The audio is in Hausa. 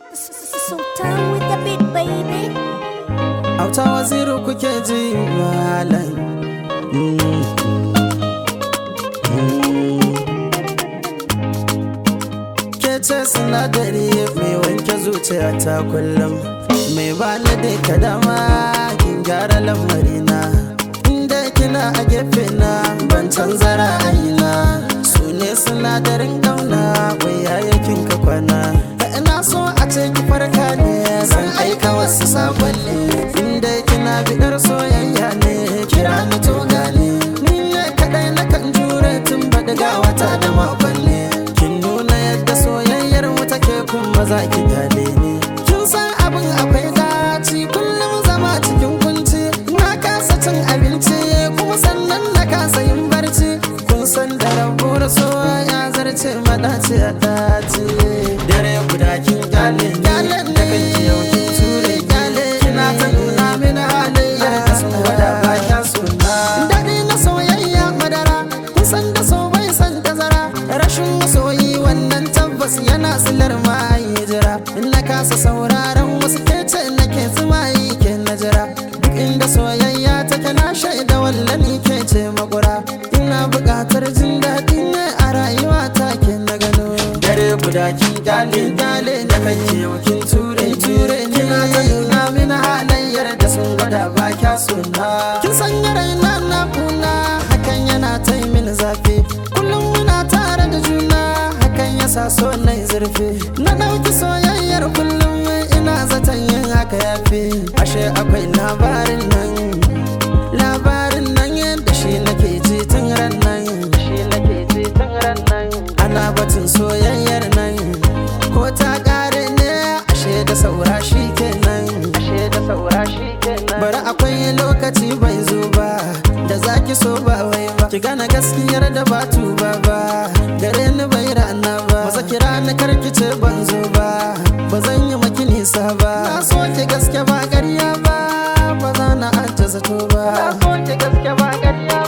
Sultan with the big baby. auta waziru kuke ji malam Mm. Mm. ke ce sinadari mai wanke zuciya ta kullum mai bani da ka dama kin gyara lamarina inda kina a gefe na ban canza ra'ayina su ne sinadarin kauna wai yayakin ka kwana ina so a ce ki farka ne san aika wasu sakonni inda kina bidar soyayya ne kira ni to gane ni ne kadai na kan jure tun ga wata da makonni kin nuna yadda soyayyar mu take kuma za ki gane ni kin san abin akwai daci kullum zama cikin kunci na kasa cin abinci kuma sannan na kasa yin barci kun san da rabuwar soya zarce madaci a daci dare guda kin gane gane da kanki yau kin ture gane kina ta nuna mini halayya da sun gwada ba kya suna daɗi na soyayya madara kun san da so bai san tazara rashin masoyi wannan tabbas yana silar ma yi jira in na kasa sauraron wasu kece nake tsumayi ke na jira duk inda soyayya take na shaida wallani ke ce makura ina buƙatar jin daɗi ne a rayuwa ta ke na gano dare guda kin gale gale da kake yau kin ture ture kina ta nuna mini halayyar da sun gwada ba kya suna kin sanya raina na kuna hakan yana ta yi mini zafi kullum muna tare da juna hakan yasa so na yi zurfi na ɗauki soyayyar kullum ina zaton yin haka yafi ashe akwai labarin nan labarin nan yadda shi nake ji tun ran nan shi nake ji tun ran nan ana batun soyayyar nan ko ta kare ne ashe da saura shi kenan ashe da saura shi kenan bari akwai lokaci bai zo ba da zaki so ba wai ba ki gane gaskiyar da ba tuba ba gare ni bai rana ba maza kira ni karkice ban zo ba ba zan yi maki nisa ba na so ki gaske ba ƙarya ba ba za na ajiye zato ba na so ki gaske ba ƙarya